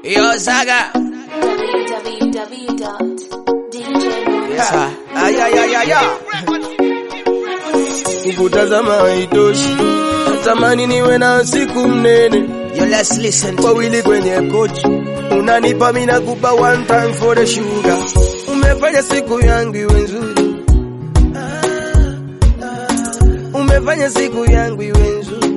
Yo, Saga. Yes, sir. Ay, ay, ay, ay, ay. Kukutazama haitoshi, natamani niwe na siku mnene, Yo, let's listen to wawili kwenye kochi, unanipa mimi nakupa one time for the sugar. Umefanya siku yangu iwe nzuri, umefanya siku yangu iwe nzuri,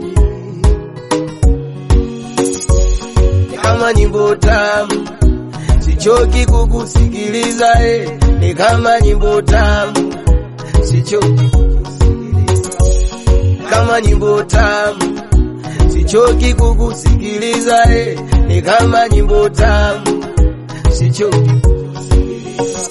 Ni kama nyimbo tamu, sichoki kukusikiliza eh, ni kama nyimbo tamu, sichoki kukusikiliza kama nyimbo tamu, sichoki kukusikiliza eh, ni kama nyimbo tamu, sichoki kukusikiliza.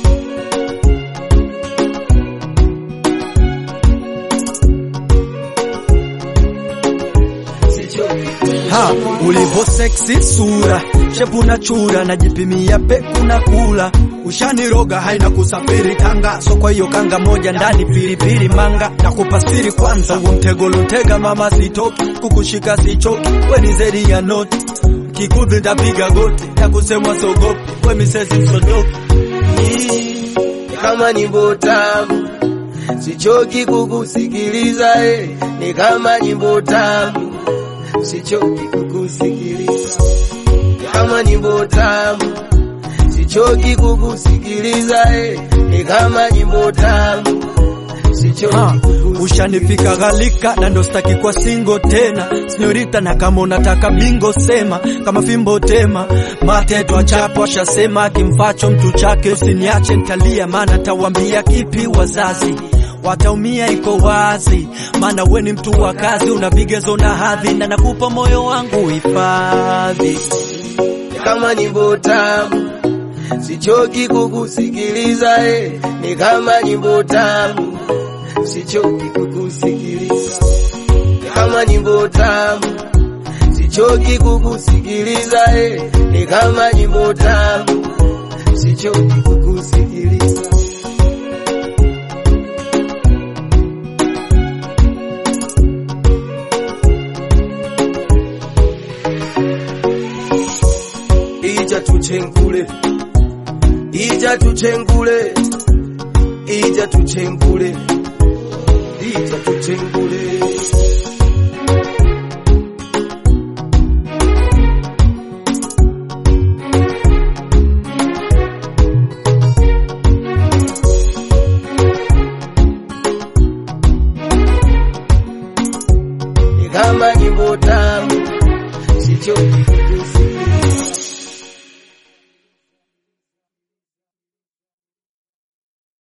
Sichoki Ha, ulivo seksi sura shepu na chura najipimia peku na kula ushaniroga haina kusafiri Tanga so kwa hiyo kanga moja ndani pilipili manga na kupasiri kwanza huo mtego lontega mama sitoki kukushika sichoki we ni zedi ya noti kikudhi ndapiga goti ya kusemwa sogopi we misezi msodoki Ni kama nyimbo tamu, sichoki kukusikiliza eh, ni kama nyimbo tamu, sichoki kukusikiliza. Ni kama nyimbo tamu, sichoki kukusikiliza eh, ni kama nyimbo tamu, sichoki Ha, kukusikiliza. ushanifika ghalika na ndo staki kwa singo tena sinyorita, na kama unataka bingo sema, kama fimbo tema mate twachapo, ashasema kimfacho mtu chake, usiniache ntalia, maana tawambia kipi wazazi wataumia, iko wazi, maana we ni mtu wa kazi, una vigezo na hadhi, na nakupa moyo wangu hifadhi. Ni kama nyimbo tamu, sichoki kukusikiliza eh, ni kama nyimbo tamu, sichoki kukusikiliza. Ni kama nyimbo tamu, sichoki kukusikiliza eh, ni kama nyimbo tamu, sichoki kukusikiliza. Ija tuchengule, ija tuchengule, ija tuchengule, ija tuchengule. Ni kama nyimbo tamu, sichoki kukusikia.